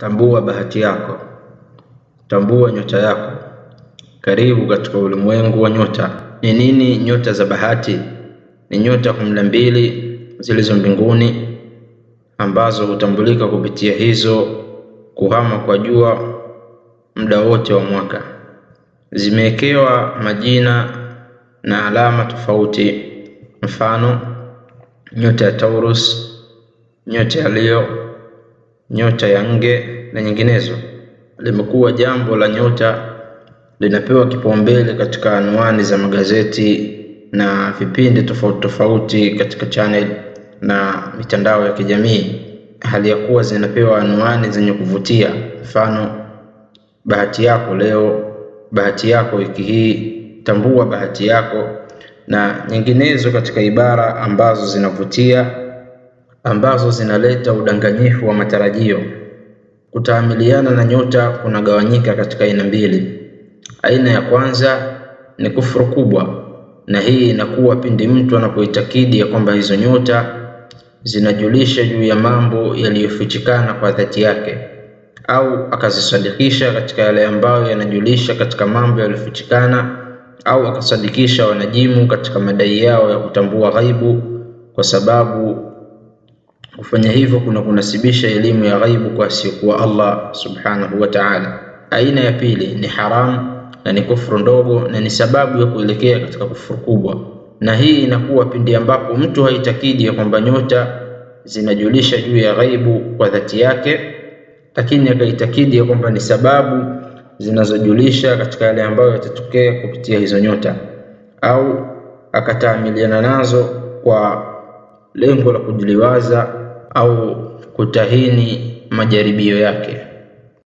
Tambua bahati yako, tambua nyota yako. Karibu katika ulimwengu wa nyota. Ni nini nyota za bahati? Ni nyota kumi na mbili zilizo mbinguni ambazo hutambulika kupitia hizo kuhama kwa jua muda wote wa mwaka. Zimewekewa majina na alama tofauti, mfano nyota ya Taurus, nyota ya Leo, nyota ya Nge na nyinginezo. Limekuwa jambo la nyota linapewa kipaumbele katika anwani za magazeti na vipindi tofauti tofauti katika channel na mitandao ya kijamii, hali ya kuwa zinapewa anwani zenye kuvutia, mfano bahati yako leo, bahati yako wiki hii, tambua bahati yako na nyinginezo, katika ibara ambazo zinavutia, ambazo zinaleta udanganyifu wa matarajio. Kutaamiliana na nyota kunagawanyika katika aina mbili. Aina ya kwanza ni kufuru kubwa, na hii inakuwa pindi mtu anapoitakidi ya kwamba hizo nyota zinajulisha juu ya mambo yaliyofichikana kwa dhati yake, au akazisadikisha katika yale ambayo yanajulisha katika mambo yaliyofichikana, au akasadikisha wanajimu katika madai yao ya kutambua ghaibu, kwa sababu kufanya hivyo kuna kunasibisha elimu ya ghaibu kwa asiyekuwa Allah subhanahu wa ta'ala. Aina ya pili ni haramu na ni kufuru ndogo na ni sababu ya kuelekea katika kufuru kubwa, na hii inakuwa pindi ambapo mtu haitakidi ya kwamba nyota zinajulisha juu ya ghaibu kwa dhati yake, lakini akaitakidi ya kwamba ni sababu zinazojulisha katika yale ambayo yatatokea kupitia hizo nyota, au akataamiliana nazo kwa lengo la kujiliwaza au kutahini majaribio yake.